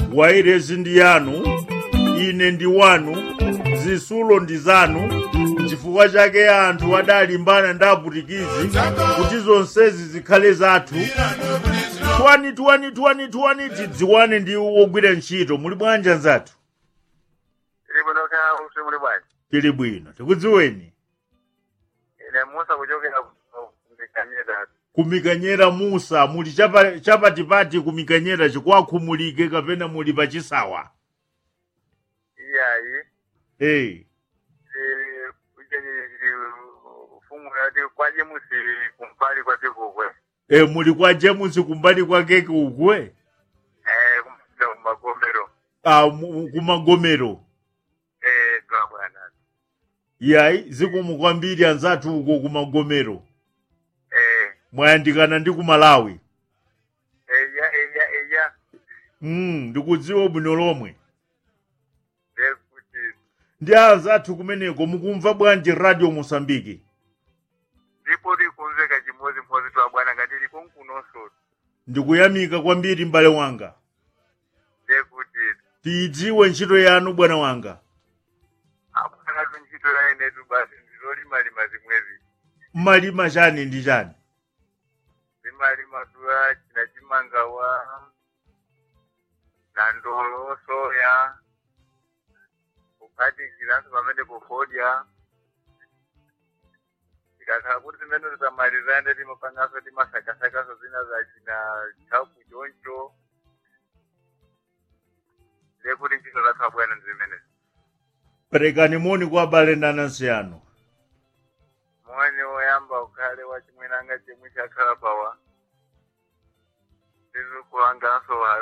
wairesi ndi yanu ine ndi wanu zisulo ndi zanu chifukwa chake anthu adalimbana ndi aputikizi kuti zonsezi zikhale zathu twani twani twani twani tidziwane ndi wogwira ntchito muli bwanji anzathu ili bwino kaya usi muli bwanji tili bwino tikudziweni ine musa kuchokera kumikanyera kumikanyera musa muli chapa- chapatipati kumikanyera chikwakhumulike kapena muli pachisawa iyayi hey. ufumu yati kwaje musi kumpali kwa tikukwe e, muli kwa james kumbali kwake ukwe eh kumpita kumagomero ah, mu- kumagomero eh twa bwana yayi zikomo kwambiri anzathu uko kumagomero eh mwayandikana ndi kumalawi eya eya eya mm, ndikudziwa bwino lomwe ndekuti ndi anzathu kumeneko mukumva bwanji radio mosambiki ndipo likumveka chimodzimodzi twa bwana ngati likunkunonso ndikuyamika kwambiri m'bale wanga ndekuti tiyidziwe ntchito yanu bwana wanga abwanatu ntchito ya inetu basi ndizolimalima zimwezi mmalima chani ndi chani zimalima tuya china chimangawa na ndolo soya kuphatikiranso pamene kufodya tikakhala kuti zimene titamalizande timapanganso timasakasakaso zina za china chaku choncho ndekuti ntchito zathu abwana ndi zimenezi perekani moni kwa abale ndi anansi anu moni woyamba ukhale wachimwinanga chimwe chakhala pawa tizukulanganso